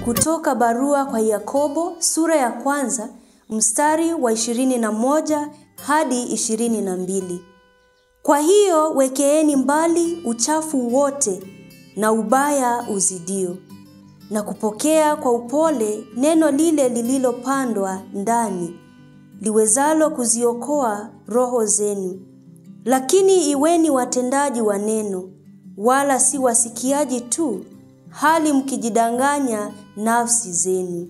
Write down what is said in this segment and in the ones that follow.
kutoka barua kwa Yakobo sura ya kwanza mstari wa 21 hadi 22. Kwa hiyo wekeeni mbali uchafu wote na ubaya uzidio, na kupokea kwa upole neno lile lililopandwa ndani, liwezalo kuziokoa roho zenu. Lakini iweni watendaji wa neno, wala si wasikiaji tu, hali mkijidanganya nafsi zenu.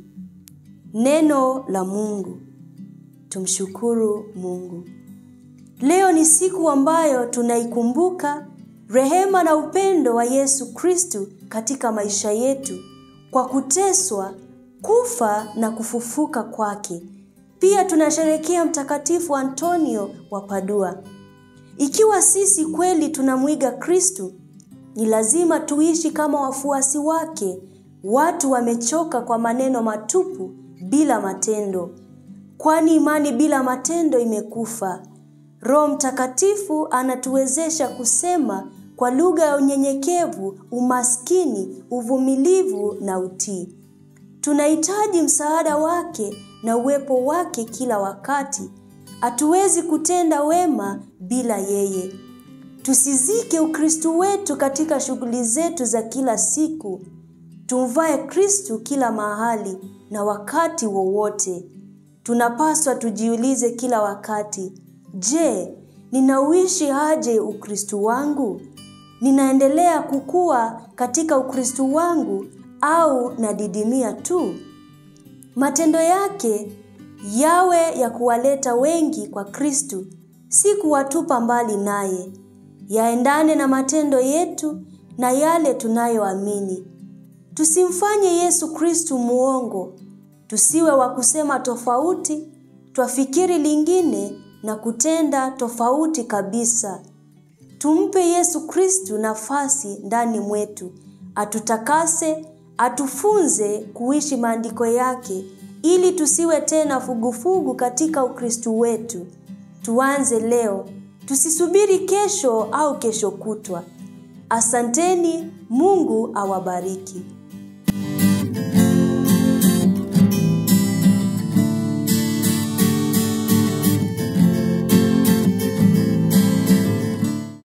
Neno la Mungu. Tumshukuru Mungu. Leo ni siku ambayo tunaikumbuka rehema na upendo wa Yesu Kristu katika maisha yetu kwa kuteswa, kufa na kufufuka kwake. Pia tunasherekea Mtakatifu Antonio wa Padua. Ikiwa sisi kweli tunamwiga Kristu, ni lazima tuishi kama wafuasi wake, watu wamechoka kwa maneno matupu bila matendo, kwani imani bila matendo imekufa. Roho Mtakatifu anatuwezesha kusema kwa lugha ya unyenyekevu, umaskini, uvumilivu na utii. Tunahitaji msaada wake na uwepo wake kila wakati. Hatuwezi kutenda wema bila yeye. Tusizike Ukristu wetu katika shughuli zetu za kila siku. Tumvae Kristu kila mahali na wakati wowote. Tunapaswa tujiulize kila wakati, je, ninauishi aje Ukristu wangu? Ninaendelea kukua katika Ukristu wangu au nadidimia tu? Matendo yake yawe ya kuwaleta wengi kwa Kristu, si kuwatupa mbali naye. Yaendane na matendo yetu na yale tunayoamini. Tusimfanye Yesu Kristu muongo. Tusiwe wa kusema tofauti, twafikiri lingine na kutenda tofauti kabisa. Tumpe Yesu Kristu nafasi ndani mwetu, atutakase, atufunze kuishi maandiko yake ili tusiwe tena fugufugu katika Ukristu wetu. Tuanze leo, tusisubiri kesho au kesho kutwa. Asanteni, Mungu awabariki.